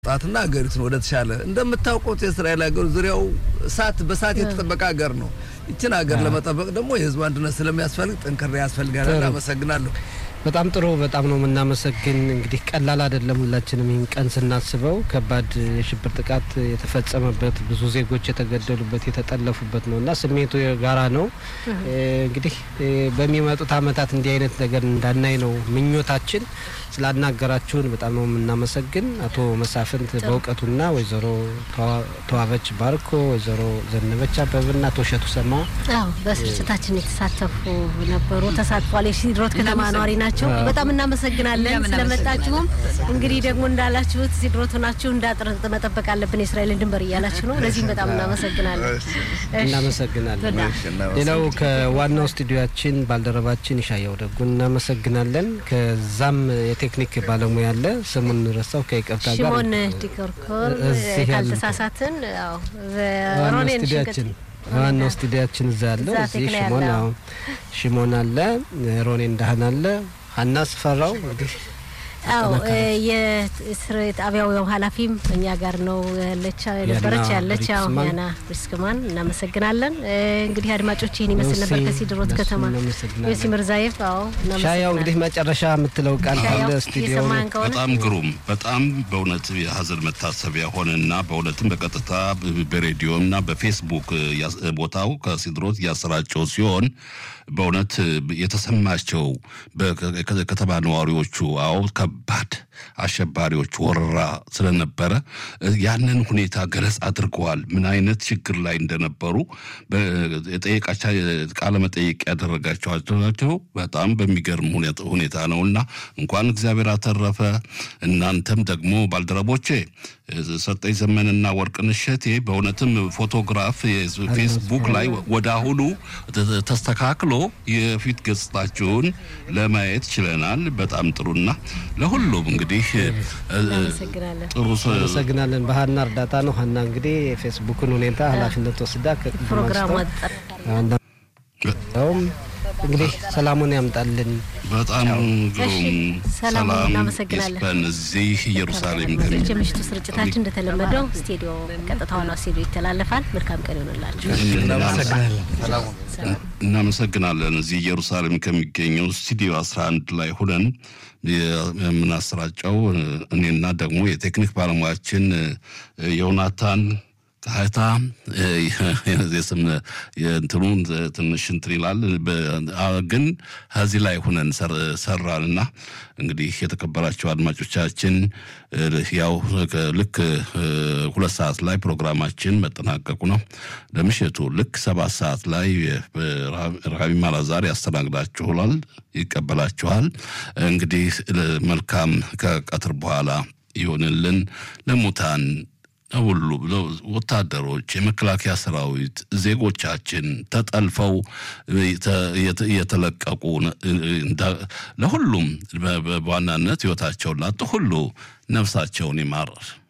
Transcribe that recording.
ለማውጣትና ሀገሪቱን ወደ ተሻለ እንደምታውቁት የእስራኤል ሀገር ዙሪያው እሳት በእሳት የተጠበቀ ሀገር ነው። ይችን ሀገር ለመጠበቅ ደግሞ የህዝብ አንድነት ስለሚያስፈልግ ጠንክሬ ያስፈልጋል። አመሰግናለሁ። በጣም ጥሩ። በጣም ነው የምናመሰግን። እንግዲህ ቀላል አይደለም። ሁላችንም ይህን ቀን ስናስበው ከባድ የሽብር ጥቃት የተፈጸመበት ብዙ ዜጎች የተገደሉበት የተጠለፉበት ነው እና ስሜቱ የጋራ ነው። እንግዲህ በሚመጡት ዓመታት እንዲህ አይነት ነገር እንዳናይ ነው ምኞታችን። ስላናገራችሁን በጣም ነው የምናመሰግን አቶ መሳፍንት በእውቀቱና ወይዘሮ ተዋበች ባርኮ፣ ወይዘሮ ዘነበች አበብና አቶ እሸቱ ሰማ አዎ በስርጭታችን የተሳተፉ ነበሩ። ተሳትፏል። የሲድሮት ከተማ ነዋሪ ናቸው። በጣም እናመሰግናለን ስለመጣችሁም። እንግዲህ ደግሞ እንዳላችሁት ሲድሮት ሆናችሁ እንዳጥር መጠበቅ አለብን የእስራኤልን ድንበር እያላችሁ ነው። ለዚህም በጣም እናመሰግናለን። እናመሰግናለን። ሌላው ከዋናው ስቱዲዮችን ባልደረባችን ይሻየው ደጉን እናመሰግናለን። ከዛም የቴክኒክ ባለሙያ አለ ስሙን ረሳው ከይቅርታ ጋር ሽሞን ዲኮርኮር ካልተሳሳትን ሮኔን ስቱዲያችን ዋናው ስቱዲያችን እዛ ያለው እዚህ ሽሞን አሁን ሽሞን አለ፣ ሮኔ እንዳህን አለ፣ ሀና ስፈራው እንግዲህ አዎ የጣቢያው ኃላፊም እኛ ጋር ነው ያለች ነበረች ያለች ያው ያና ብሪስክማን እናመሰግናለን። እንግዲህ አድማጮች ይህን ይመስል ነበር ከሲድሮት ከተማ ዮሲ ምርዛየፍ። አዎ ሻያው እንግዲህ መጨረሻ የምትለው ቃል ካለ ስቱዲዮ በጣም ግሩም በጣም በእውነት የሀዘን መታሰቢያ ሆነና በእውነትም በቀጥታ በሬዲዮና በፌስቡክ ቦታው ከሲድሮት እያሰራጨው ሲሆን በእውነት የተሰማቸው ከተማ ነዋሪዎቹ አዎ ከባድ አሸባሪዎች ወረራ ስለነበረ ያንን ሁኔታ ገለጽ አድርገዋል። ምን አይነት ችግር ላይ እንደነበሩ የጠየቃቻ ቃለ መጠየቅ ያደረጋቸዋቸው በጣም በሚገርም ሁኔታ ነው እና እንኳን እግዚአብሔር አተረፈ። እናንተም ደግሞ ባልደረቦቼ ሰጠኝ ዘመንና ወርቅነሽ እሸቴ በእውነትም ፎቶግራፍ ፌስቡክ ላይ ወደ አሁኑ ተስተካክሎ የፊት ገጽታችሁን ለማየት ችለናል። በጣም ጥሩና ለሁሉም እንግዲህ ጥሩ አመሰግናለን። በሀና እርዳታ ነው። ሀና እንግዲህ የፌስቡክን ሁኔታ ኃላፊነት ወስዳ ፕሮግራሙ እንግዲህ ሰላሙን ያምጣልን። በጣም ግሩም ሰላም እናመሰግናለን። ይስፈን እዚህ ኢየሩሳሌም የምሽቱ ስርጭታችን እንደተለመደው ስቱዲዮ ቀጥታ ሆነው ስቱዲዮ ይተላለፋል። መልካም ቀን ይሆንላችሁ። እናመሰግናለን። እዚህ ኢየሩሳሌም ከሚገኘው ስቱዲዮ 11 ላይ ሁነን የምናሰራጨው እኔና ደግሞ የቴክኒክ ባለሙያችን ዮናታን ካህታ የስም የእንትኑ ትንሽ እንትን ይላል፣ ግን ከዚህ ላይ ሁነን ሰራንና እንግዲህ የተከበራቸው አድማጮቻችን ያው ልክ ሁለት ሰዓት ላይ ፕሮግራማችን መጠናቀቁ ነው። ለምሽቱ ልክ ሰባት ሰዓት ላይ ረሃቢ ማላዛር ያስተናግዳችኋል፣ ይቀበላችኋል። እንግዲህ መልካም ከቀትር በኋላ ይሆንልን ለሙታን ሁሉ ወታደሮች፣ የመከላከያ ሰራዊት፣ ዜጎቻችን ተጠልፈው የተለቀቁ ለሁሉም በዋናነት ህይወታቸውን ላጡ ሁሉ ነፍሳቸውን ይማር።